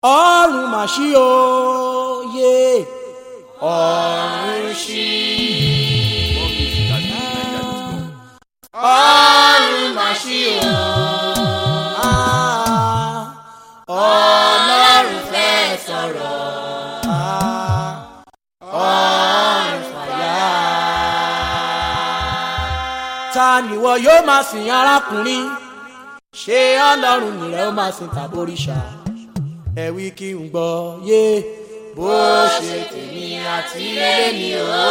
ọ̀run mà ṣí o yé ọ̀run ṣí. ọ̀run mà ṣí o Ah, ọlọ́run fẹ́ sọ̀rọ̀ Ah, ọ̀run fàyà. ta nìwọ yóò máa sìn arákùnrin ṣé ọlọ́run nìrẹ́ ó máa sìn tàbóríṣà ẹ wí kí n gbọ́ yé bó ṣe tèmi àti ilé mi o.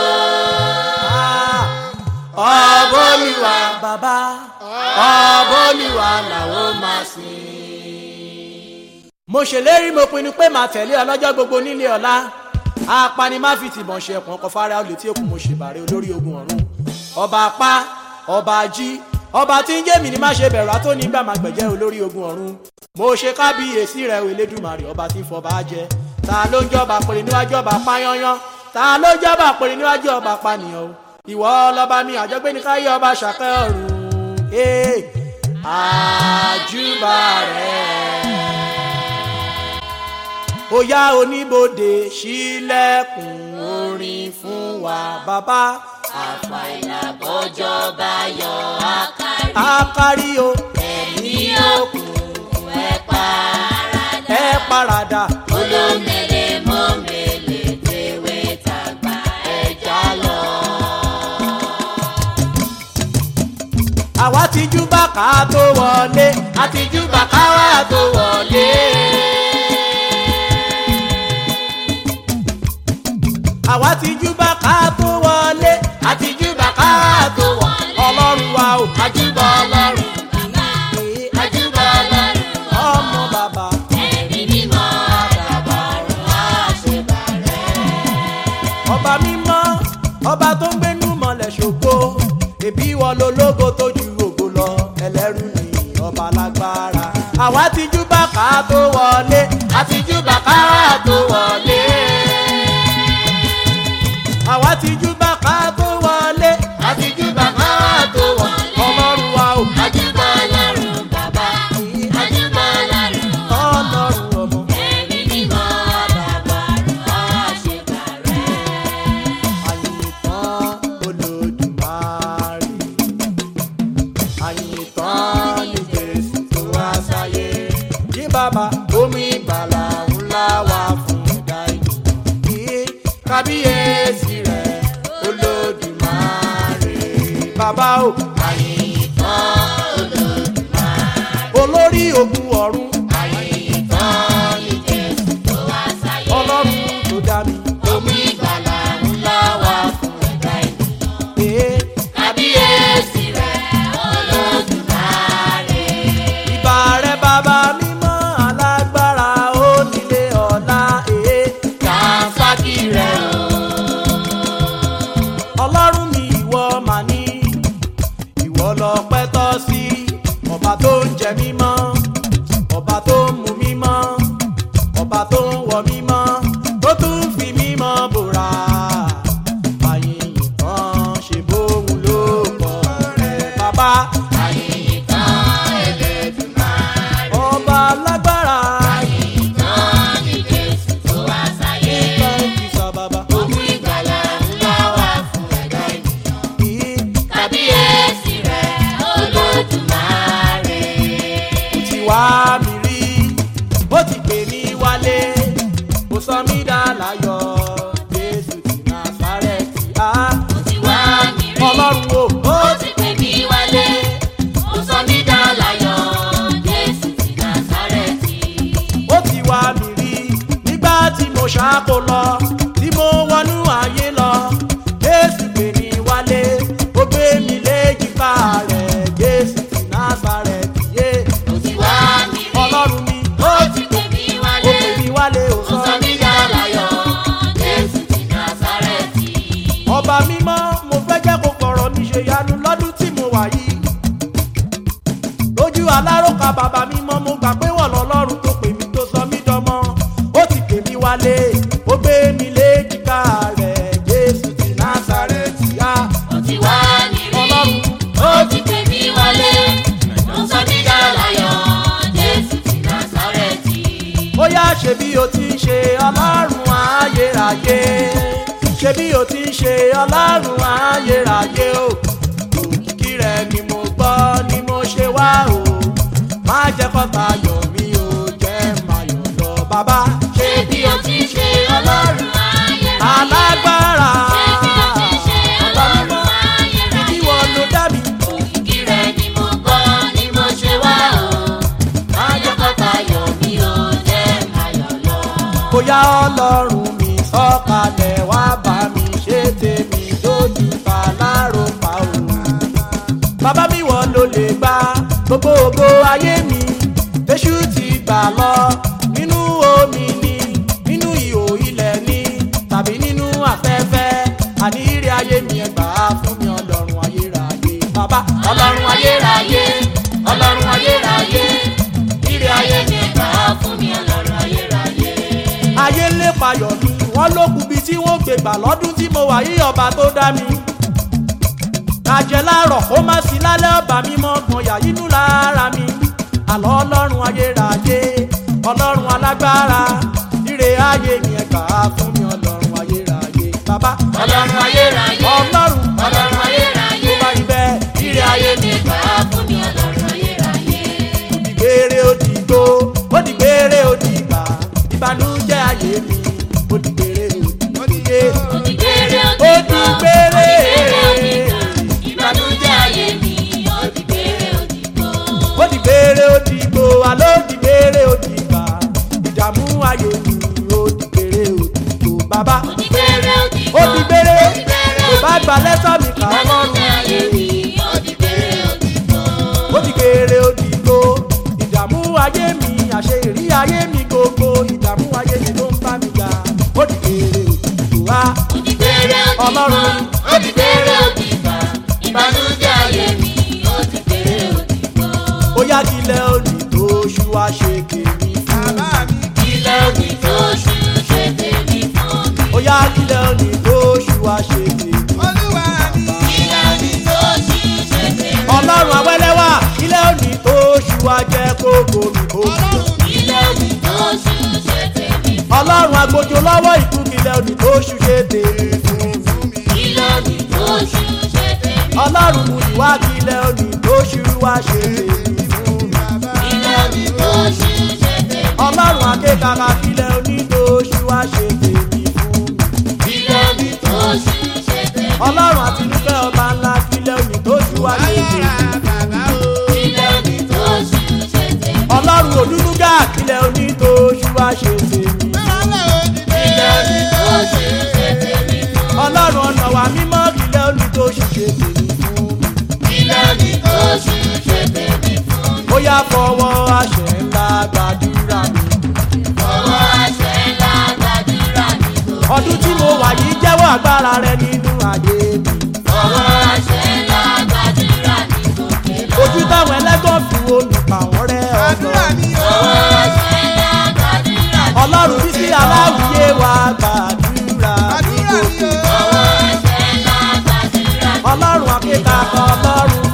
ọbọ̀lùwà bàbá ọbọ̀lùwà làwọn máa sìn. mo ṣèlérí mo pinnu pé màá tẹ̀lé ọlọ́jọ́ gbogbo nílé ọ̀la apani má fi tìbọn ṣe ẹ̀pọ̀n kan fara olè tí èkó mo ṣèbàrẹ̀ olórí ogun ọ̀run ọba apá ọba ají ọba tí ń jẹ́ mi ni má ṣe bẹ̀rù àtó nígbà máa gbẹ̀jẹ́ olórí ogun ọ̀run mo ṣe kábíyèsí rẹ̀ o elédùmarè ọba tí ń fọba jẹ ta ló ń jọba pèrè níwájú ọba pányányán ta ló ń jọba pèrè níwájú ọba pànìyàn o ìwọ lọba mi àjọgbé ní káyé ọba ṣàkẹ́ ọ̀run ee àjùbà rẹ̀ ó yá oníbodè sílẹ̀kùn orin fún wa bàbá àfàìlà bọ́jọ́ bá yọ àkárí àkárí o ẹ̀mí òkùnkùn ẹ̀ paradà ẹ paradà olómele mọ́mele tèwé tàgbà ẹja lọ. àwa ti jú bàkà tó wọlé àti jú bàkà wà tó wọlé. àwa ti jú bàkà tó wọlé àti jú bàkà tó wọlé. ọlọ́run wa ò àjùbọ ọlọ́run bàbá àjùbọ ọlọ́run ọmọ bàbá. ẹ̀mí mímọ́ bàbá ọ̀run àṣebàrẹ̀. ọba mímọ́ ọba tó ń gbénú mọ́lẹ̀ ṣògo ẹbí wọn lológo tó ju ògo lọ ẹlẹ́rù ni ọba lágbára àwa ti jú bàkà tó wọlé àti jú bàkà tó wọlé àwa ti jú bàkà tó wọlé àti jú bàkà tó wọlé ọlọ́run wa ò àjùbọ ọlọ́run bàbá àjùbọ ọlọ́run ọlọ́run ọmọ. ẹ̀mí mímọ́ bàbá ọ̀run àṣebàrẹ̀. àyìntàn olódùmarè àyìntàn ní jésù tó wá sáyé ní bàbá omi ìgbàlà ńlá wà fún ẹ̀dá ènìyàn kábíyèsí rẹ̀ olódùmarè bàbá o àyìntàn olódùmarè olórí ogun ọ̀run àyìntàn ní jésù tó wá sáyé. ọlọ́run tó dá mi omi ìgbàlà ńlá wà fún ẹ̀dá ènìyàn. ee kábíyèsí rẹ̀ olódùmarè. ìbà rẹ̀ bàbá mímọ́ alágbára ó nílé ọ̀la ee. kàńsákì rẹ̀ o. ọlọ́run mi ìwọ mà ní ìwọ lọ pẹ́ tọ́ sí ọba tó ń jẹ mímọ́ ọba tó ń mu mímọ́ ọba tó ń wọ mímọ́ tó tún fi mímọ́ bòrà àyìn ìtàn ṣe bóun ló kọ rẹ bàbá àyìntàn Elédùmarè. ọba lágbára àyìntàn ní jésù tó wá sáyé. ìtàn ìsọ bàbá omi ìgbàlà ńlá wà fún ẹ̀dá ènìyàn. kábíyèsí rẹ̀ olódùmarè. ti wá mi rí bó ti pè mí wálé ó sọ mí dá láyọ̀ jésù ti násárẹ́tì á ó ti wá mi rí. ọlọ́run o ó ó ti pè mí wálé. ó sọ mí dá láyọ̀. jésù ti násárẹ́tì. ó ti wá mi rí nígbà tí mo ṣáko lọ tí mo wọnú ayé lọ jésù pè mí wálé ó gbé mi léjìká rẹ̀ jésù ti násárẹ́tì yé ó ti wá mi rí. ọlọ́run mi ó ti pè mí ó wálé. pè mí wálé ó ó sọ sọ mí mí dá láyọ̀. jésù ti násárẹ́tì. ọba mímọ́ mo fẹ́ jẹ́ kó fọ̀rọ̀ mi ṣe yanu lọ́dún tí mo wà yìí lójú aláròkà bàbá mímọ́ mo gbà pé wọ́n lọ́lọ́run tó pè mí tó sọ mí dọmọ ó ti pè mí wálé ó gbé mi léjìká rẹ̀ jésù ti násàrẹ́tì á ó ti wá mi rí. ọlọ́run ó ti pè mí wálé. ó sọ mí dá láyọ̀. jésù ti násárẹ́tì. ó yá ṣe bí o ti ń ṣe ọlọ́run ayérayé ṣe bí o ti ń ṣe ọlọ́run ayérayé o òkìkí rẹ ni mo gbọ́ ni mo ṣe wá o má jẹ́ kọ́ta yọ̀ mí o jẹ́ máa yọ̀ lọ bàbá ṣé bí o ti ṣe ọlọ́run ayérayé. alágbára ṣé bí o ti ṣe ọlọ́run ayérayé. ìdí wọn ló dá mi òkìkí rẹ ni mo gbọ́ ni mo ṣe wá o. má jẹ́ kọ́ta yọ̀ mí o jẹ́ máa yọ̀ lọ. bóyá ọlọ́run mi sọ̀kalẹ̀ wá bá mi ṣe tèmi lójú ta lárò pa o. bàbá mi wọ́n ló lè gba gbogbo ògo ayé mi èṣù ti gbà lọ nínú omi ni nínú ihò ilẹ̀ ni tàbí nínú afẹ́fẹ́ àní ire ayé mi ẹ̀ gbà á fún mi ọlọ́run ayérayé bàbá ọlọ́run ayérayé ọlọ́run ayérayé ire ayé mi gbà á fún mi ọlọ́run ayérayé. ayé ń lépa yọ̀ mi wọ́n ló kù bí tí wọ́n gbé gbà lọ́dún tí mo wà yí ọba tó dá mi. àjẹ́ láàárọ̀ kó má sí lálẹ́ ọba mi mọ́ gbọ̀nyà inú lára mi. àlọ́ ọlọ́run ayérayé ọlọ́run alágbára ire ayé mi ẹ̀ gbà á fún mi ọlọ́run ayérayé. bàbá ọlọ́run ayérayé ọlọ́run ọlọ́run ayérayé tó bá rí bẹ́ẹ̀ ire ayé mi gbà á fún mi ọlọ́run ayérayé. òdìgbére òdìgbò òdìgbére òdìgbà ìbànújẹ́ ayé mi òdìgbére òdìgbò. òdìgbére Òdìgbére. òdìgbò ìbànújẹ́ ayé mi òdìgbére òdìgbò. ó di gbére ó di gbò àló di gbére ó di gbà ìdààmú ayé mi ó di gbére ó di gbò bàbá òdìgbére òdìgbò ó di gbére òdìgbére kò bá gba lẹ́tọ̀ mi kà á ìbànújẹ́ ayé lọ́rùn mi òdìgbére òdìgbò. ó di gbére ó di gbò ìdààmú ayé mi àṣẹ ìrí ayé mi gbogbo ìdààmú ayé mi ló ń bá mi jà ó di gbére ó di gbò wá òdìgbére òdìgbò Ọlọ́run. òdìgbére òdìgbò ìbànújẹ́ ayé mi òdìgbére òdìgbò. ó yá kílẹ̀ òní tó ṣú wá ṣe tèmi fún mi ilé òní tó ṣú ṣe tèmi fún mi. ó yá kílẹ̀ òní tó ṣú wá ṣe tèmi ilé òní tó ṣú ṣe tèmi. ọlọ́run awẹ́lẹ́wà ilé òní tó ṣú wa jẹ́ kókó mi kó ilé òní tó ṣú ṣe tèmi. ọlọ́run agbójo lọ́wọ́ ìkú ilé òní tó ṣú ṣe tèmi fún mi ilé òní tó ṣú ṣe tèmi. ọlọ́run mú ìwà ilé òní tó ṣú wa ṣe tèmi fún mi ilé òní tó ṣú ṣe tèmi. ọlọ́run akékaka ilé òní tó ṣú wa ṣe tèmi fún mi ilé òní tó ṣú ṣe tèmi. ọlọ́run àtinúfẹ́ ọba ńlá ilé òní tó ṣú wa ṣe tèmi ilé òní tó ṣú ṣe tèmi. ọlọ́run òdúdúgà ilé òní tó ṣú wa ṣe tèmi ilé òní tó ṣú ṣe tèmi. ọlọ́run ọ̀nà wa mímọ́ ilé òní tó ṣú ṣe tèmi fún mi. ilé òní tó ṣú ṣe tèmi fún mi. ó yá fọwọ́ àṣẹ ńlá gbàdúrà mi. ọwọ́ àṣẹ ńlá gbàdúrà mi gòkè. ọdún tí mo wà yìí jẹ́wọ́ agbára rẹ nínú ayé mi. ọwọ́ àṣẹ ńlá gbàdúrà mi gòkè lọ. ojú táwọn ẹlẹ́gàn fi wo mi pa wọ́n rẹ́ ọ̀dọ́. ọwọ́ àṣẹ ńlá gbàdúrà mi ọlọ́run bí sí aláwìyé wa gbàdúrà mi gòkè. ọwọ́ àṣẹ ńlá gbàdúrà mi ọlọ́run akéka ọlọ́run